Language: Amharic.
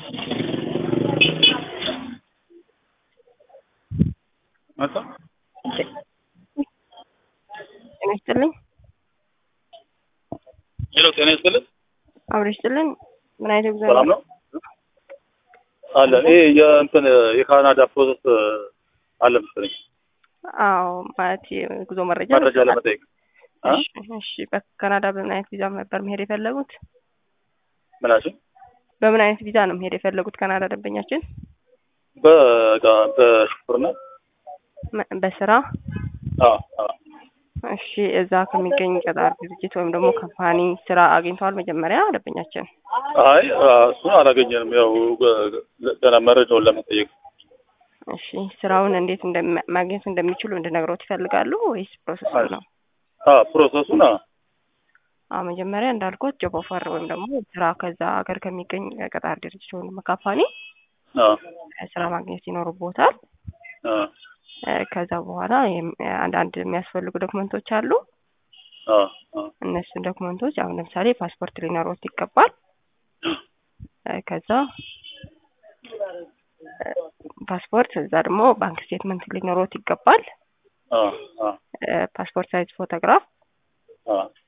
መጣ ጤና ይስጥልኝ። ሄሎ፣ ጤና ይስጥልኝ። አብሮ ይስጥልኝ። ምን አይነት ጉዞ ሰላም ነው አለ። ይሄ የእንትን የካናዳ ፕሮሰስ አለ መሰለኝ አዎ፣ ማለት የጉዞ መረጃ መረጃ ለመጠየቅ አ? እሺ፣ እሺ። በካናዳ በምን አይነት ቪዛ ነበር መሄድ የፈለጉት? ምናችን በምን አይነት ቪዛ ነው መሄድ የፈለጉት ካናዳ ደንበኛችን? በቃ በሹፍርና መ- በስራ አ አ እሺ። እዛ ከሚገኝ ቀጣሪ ድርጅት ወይም ደግሞ ካምፓኒ ስራ አግኝተዋል መጀመሪያ ደንበኛችን? አይ አ፣ እሱን አላገኘንም። ያው ገ- ገና መረጃውን ለመጠየቅ እሺ። ስራውን እንዴት እንደማ- ማግኘት እንደሚችሉ እንድነግሮት ይፈልጋሉ ወይስ ፕሮሰስ ነው? አ ፕሮሰሱን አ አዎ መጀመሪያ እንዳልኩት ጆብ ኦፈር ወይም ደግሞ ስራ ከዛ ሀገር ከሚገኝ ቀጣሪ ድርጅት ወይም ደግሞ ካምፓኒ አ ስራ ማግኘት ይኖርቦታል። አ እ፣ ከዛ በኋላ የም- አንዳንድ የሚያስፈልጉ ዶክመንቶች አሉ። አ አ እነሱን ዶክመንቶች አሁን ለምሳሌ ፓስፖርት ሊኖሮት ይገባል። እ፣ ከዛ እ፣ ፓስፖርት እዛ ደግሞ ባንክ ስቴትመንት ሊኖሮት ይገባል። አ አ እ፣ ፓስፖርት ሳይዝ ፎቶግራፍ አ